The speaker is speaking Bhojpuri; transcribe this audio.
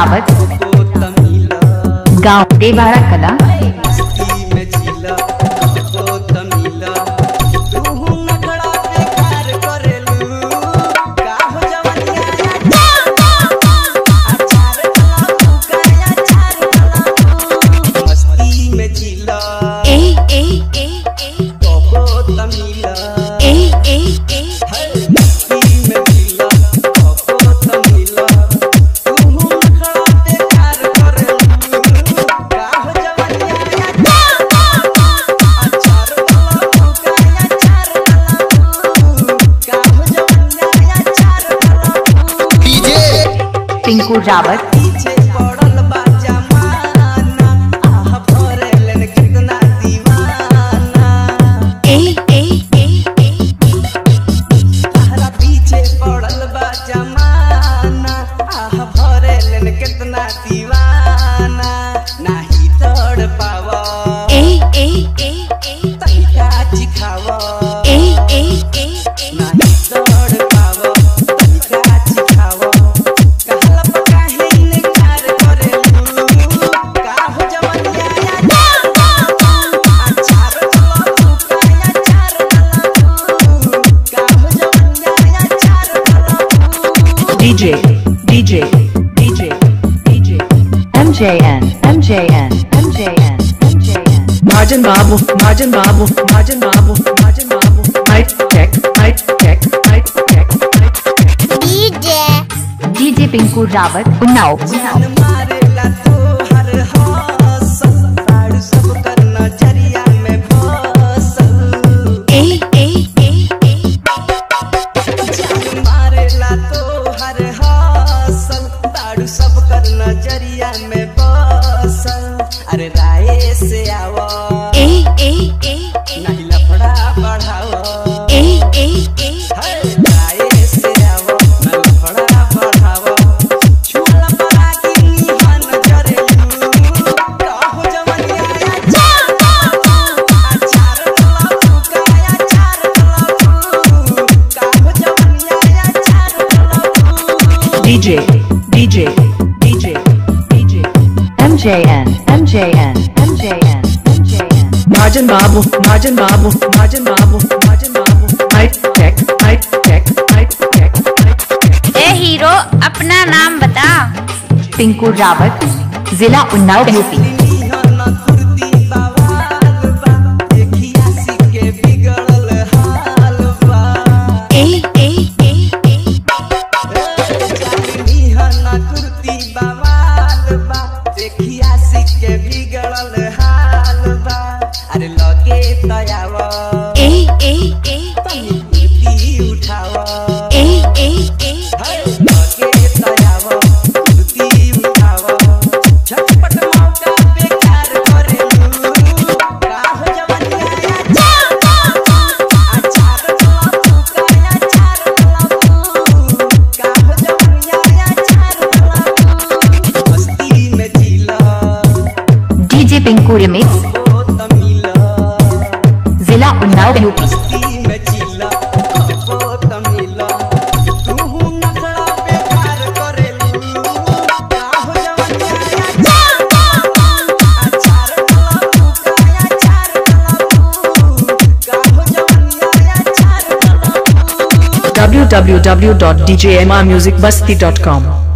रावत को तमिला गांव देवारा कला मस्ती में जिला को तमिला तू नखड़ा बेकार करेलू का हो जवनिया अचार कला काया चार कला मस्ती में जिला ए ए ए ए को तमिला ए ए ए है मस्ती में जिला को तमिला तू नखड़ा बेकार करेलू का हो जवनिया अचार कला काया चार कला का हो जवनिया चार कला पिंकू रावत पीछे पड़ल बा जमाना आह भरेलन कितना दीवाना ए ए ए ए तहरा पीछे पड़ल बा जमाना आह भरेलन कितना दीवाना नाही तोड़ पावा ए ए ए ए तनिका चिखावा ए ए ए ए नाही तोड़ पावा तनिका चिखावा कहला पका है इनकार करेलू का हो जवनिया अचार कला तू काया चार कला का हो जवनिया चार कला DJ DJ DJ DJ MJN MJN MJN MJN Margin Babu Margin Babu Margin Babu Margin Babu Mic check Mic check Mic check Mic check DJ Pinku Rawat Unnao जान मारेला तो हर हौसल साड़ सब कर नजरिया में बसल ए ए ए ए जान मारेला तो हर हौसल साड़ सब कर नजरिया में बसल अरे राय से आवा ए ए ए ए नहीं लफड़ा बढ़ावा ए ए ए है राय से आवा ना लफड़ा बढ़ावा छुअला परा की निहन जरेलू का हो जवनिया अचार कला तू काया चार कला का हो जवनिया चार कला DJ DJ DJ DJ MJN MJN MJN MJN Margin Babu Margin Babu Margin Babu Margin Babu Mic check Mic check Mic check Mic check ए हीरो अपना नाम बता पिंकू रावत जिला उन्नाव यूपी निहन कुर्ती बवाल बा देखिया सिके बिगड़ल हाल बा ए ए ए ए निहन कुर्ती बवाल बा देखिया सिके बिगड़ल हाल बा अरे लगे तयावा ए ए ए तनी कुर्ती उठावा ए ए ए है लगे तयावा कुर्ती उठावा झटपट मौका बेकार करेलू का हो जवनिया अचार कला तू काया चार कला का हो जवनिया चार कला मस्ती में जिला डीजे पिंकू रिमिक्स ओ तमिला जिला उन्नाव यूपी मस्ती में जिला ओ तमिला तू नखड़ा बेकार करेलू का हो जवनिया अचार कला तू काया चार कला का हो जवनिया चार कला www.djmrmusicbasti.com